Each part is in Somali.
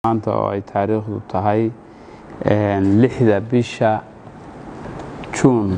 maanta oo ay taariikhdu tahay lixda bisha juun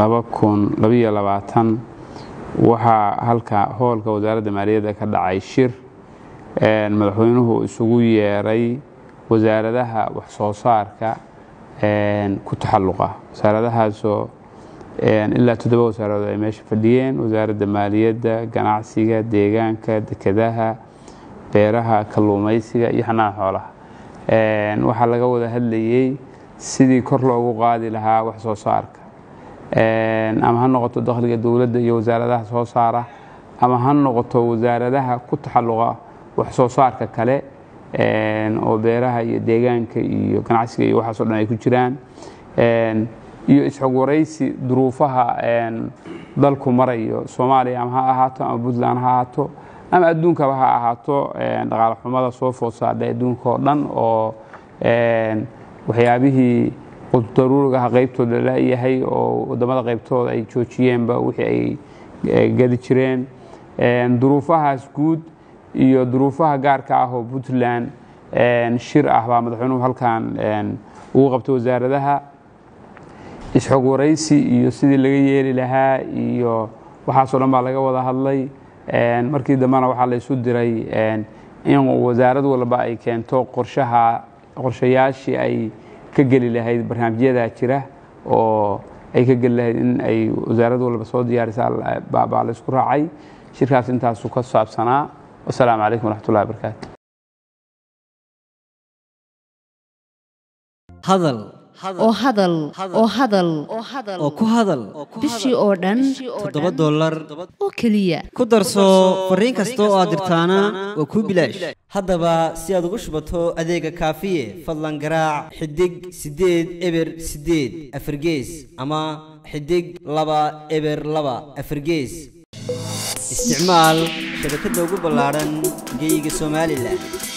waxaa halka hoolka wasaaradda maaliyadda ka dhacay shir madaxweynuhu isugu yeeray wasaaradaha wax soo saarka ku taxalluqa wasaaradahaasoo ilaa toddoba wasaaradood ay meesha fadhiyeen wasaaradda maaliyadda ganacsiga deegaanka dekedaha beeraha kalluumaysiga iyo xanaana xoolaha waxaa laga wada hadlayey sidii kor loogu qaadi lahaa wax soo saarka ama ha noqoto dakhliga dowladda iyo wasaaradaha soo saara ama ha noqoto wasaaradaha ku taxalluqa wax soo saarka kale oo beeraha iyo deegaanka iyo ganacsiga iyo waxaasoo dhan ay ku jiraan iyo isxog waraysi duruufaha dalku marayo soomaaliya ama ha ahaato ama puntland ha ahaato ama adduunkaba ha ahaato dhaqaale xumada soo food saadhay adduunka oo dhan oo waxyaabihii daruurigaha qaybtooda layahay oo wadamada qaybtooda ay joojiyeenba wixii ay gadi jireen duruufahaas guud iyo duruufaha gaarka ah oo puntland shir ah baa madaxweynuhu halkan ugu qabtay wasaaradaha isxog waraysi iyo sidii laga yeeli lahaa iyo waxaasoo dhan baa laga wada hadlay markii dambena waxaa la isu diray in wasaarad walba ay keento qorshaha qorshayaashii ay ka geli lahayd barnaamijyadaa jira oo ay ka geli lahayd in ay wasaarad walba soo diyaarisa baa la isku raacay shirkaas intaasu ka saabsanaa wasalaamu calaykum waraxmatullahi wabarakaatu hadal oo hadal oo hadal oo ku hadal bishii oo dhan toddoba dollar oo keliya ku darso fariin kasta oo aad dirtaana waa kuu bilaash haddaba si aad ugu shubato adeega kaafiye fadlan garaac xidig siddeed eber siddeed afargees ama xidig laba eber laba afargees isticmaal shabakadda ugu ballaadhan geyga somalilan